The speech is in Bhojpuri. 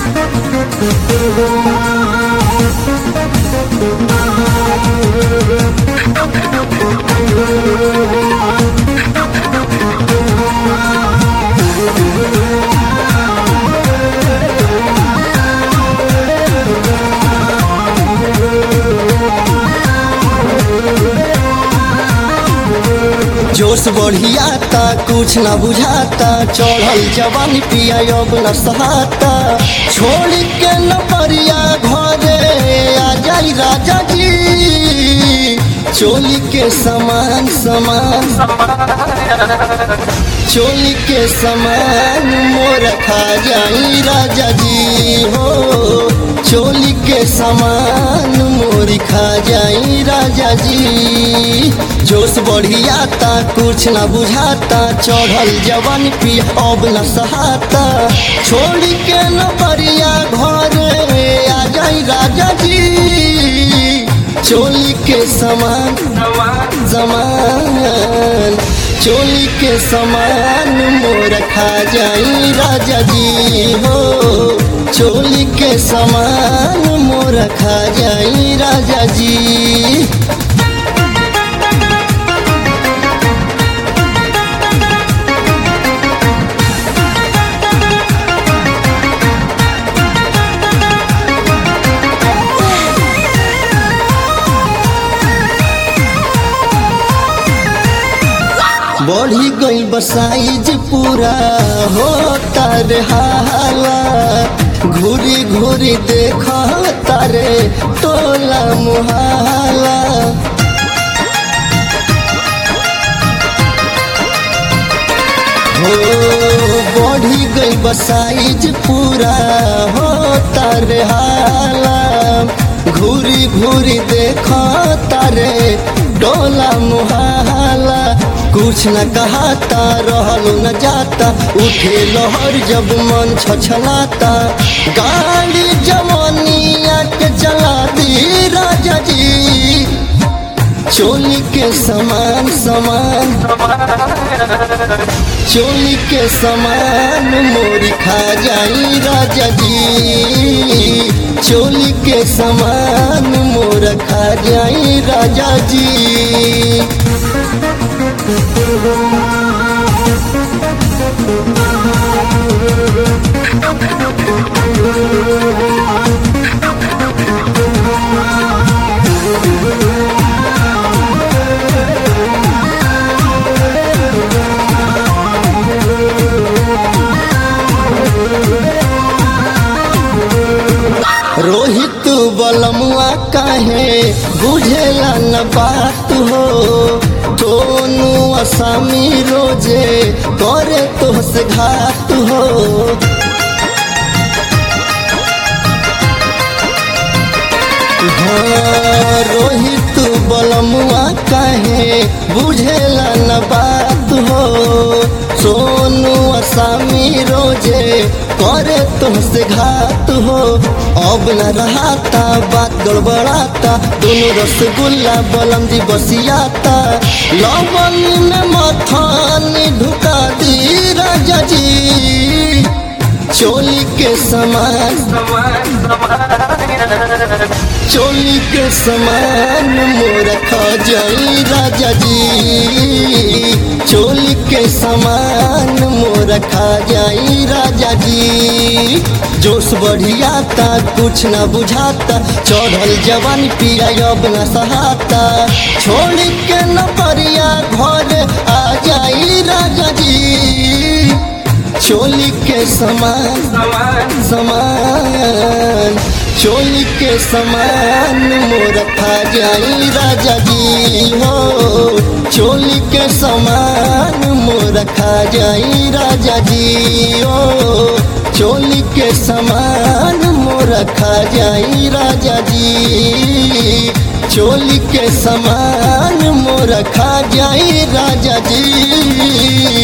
जोश बढ़ियाता कुछ न बुझाता चढ़ल जवानी पिया अब न सहाता छोड़ के न परिया घरे आ जाई राजा जी चोली के समान समान चोली के समान मोर खा जाई राजा जी हो चोली के समान मोर खा जाई राजा जी जोश बढ़ियाता कुछ न बुझाता चढ़ल जवान पी अब न सहाता छोड़ के न परिया घरे आ जाई राजा जी चोली के समान जमान चोली के समान मोर खा जाई राजा जी हो चोली के समान मोर खा जाई राजा जी बढ़ी गई बसाइज पूरा हो तारे हाला घूरी घूरी देख तारे टोला मुहाला हो बढ़ी गई बसाइज पूरा हो तारे हाला घूरी घूरी देख तारे डोला मुहाला कुछ न कहता रहल न जाता उठे लहर जब मन छछलाता गाड़ी जवानिया के चला दी राजा जी चोली के समान समान चोली के समान मोरी खा जाई राजा जी चोली के समान मोर खा जाई राजा जी रोहित बलमुआ काहे बुझेला न बात हो दोनों असामी रोजे करे तो से घात हो हाँ, रोहित बलमुआ काहे बुझेला न बात हो सोनू असामी रोजे करे तुमसे घात हो अब न रहाता बात गड़बड़ाता दोनों रसगुल्ला बलम जी बसियाता लवन में मथानी ढुका दी राजा जी चोली के समान चोली के समान मोर खा जाई राजा जी चोली के समान मोर खा जाई राजा जी जोश बढ़ियाता कुछ न बुझाता चढ़ल जवान पिया अब न सहाता छोड़ के न परिया घर आ जाई राजा जी चोली के समान समान चोली के समान मोर खा जाई राजा जी हो चोली के समान मोर खा जाई राजा जी हो चोली के समान मोर खा जाई राजा जी चोली के समान मोर खा जाई राजा जी